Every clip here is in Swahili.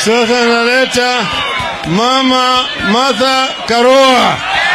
Sasa naleta Mama Martha Karua.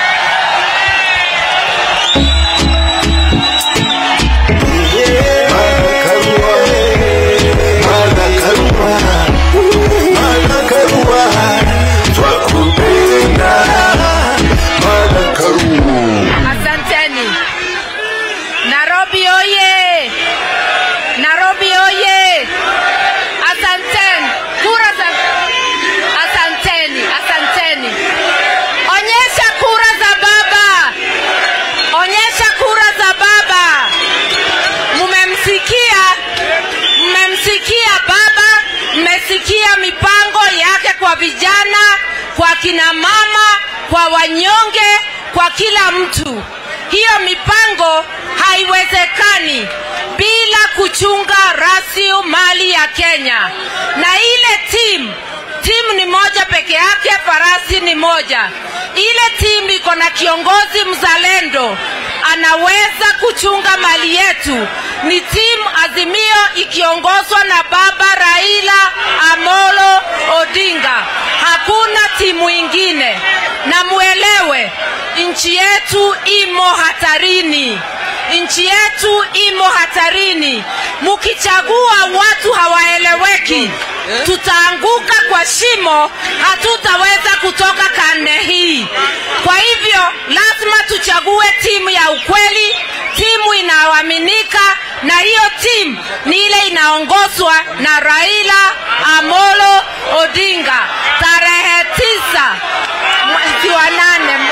Asanteni. Nairobi oye! Nairobi oye! Asanteni. Kura za Asanteni, asanteni. Onyesha kura za baba. Onyesha kura za baba. Mmemsikia? Mmemsikia baba? Mmesikia mipango yake kwa vijana, kwa kina mama, kwa wanyonge, kwa kila mtu. Hiyo mipango haiwezekani bila kuchunga rasilimali ya Kenya. Na ile timu timu ni moja peke yake, farasi ni moja. Ile timu iko na kiongozi mzalendo, anaweza kuchunga mali yetu. Ni timu Azimio ikiongozwa na baba Raila Amolo Odinga, hakuna timu ingine. Na muelewe, nchi yetu imo hatarini nchi yetu imo hatarini. Mkichagua watu hawaeleweki, tutaanguka kwa shimo, hatutaweza kutoka karne hii. Kwa hivyo lazima tuchague timu ya ukweli, timu inayoaminika, na hiyo timu ni ile inaongozwa na Raila Amolo Odinga tarehe tisa mwezi wa nane